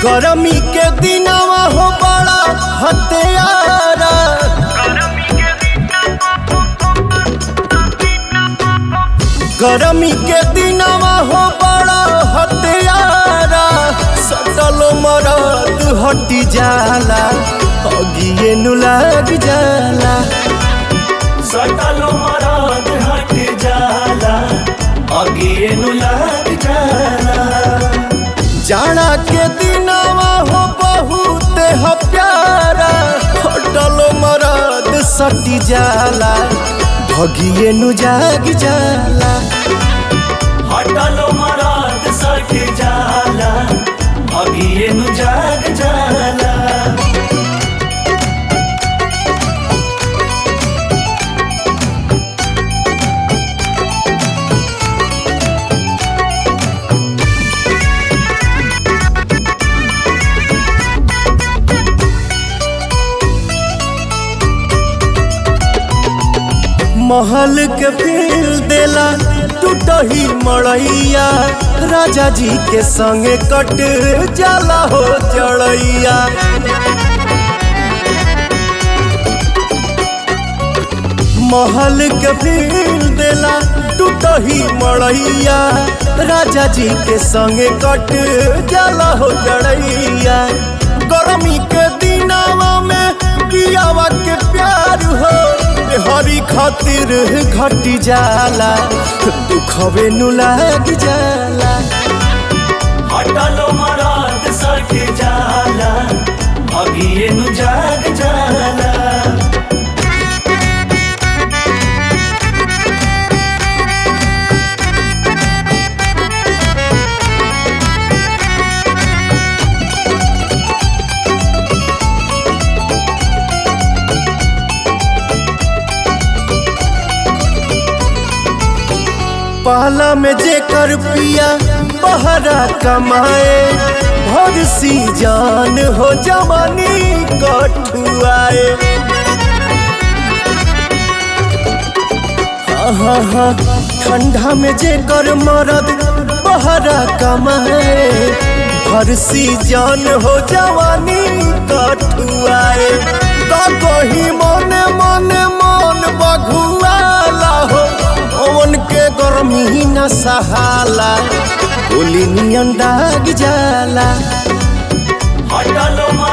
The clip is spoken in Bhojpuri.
गरमी के दिनवा हो बड़ा हत्यारा गरमी के दिनवा हो बड़ा हत्यारा सटल मरद हटी जाला अगिए नु लग जाला सटल मरद हट जाला अगिए नु लग जाला जाड़ा के दिनवा हो बहुत ह प्यारा हटल मरद सटी जाला भगिए नु जाग जाला हटल मरद सट जाला अगिए नु जाग जाला महल के फील देला टूटही मड़ैया राजा जी के संगे कट जाला हो चढ़ैया महल के फील देला टूटही मड़ैया राजा जी के संगे कट जाला हो चढ़ैया गर्मी के दिनावा में कियावा के प्यार हो हरी खातिर घटी जाला दुखवे नु लाग जाला हटल मरद सट जाला अगिए नु जाग जाला पहला में जेकर पिया बहरा कमाए भर सी जान हो जवानी कठुआए हाँ हाँ हाँ ठंडा में जेकर मरद बहरा कमाए भर सी जान हो जवानी कठुआए तो कही मने मने मन बघुआला हो ओवन के गर्मी न सहाला गोली नियन दाग जाला हटल मरद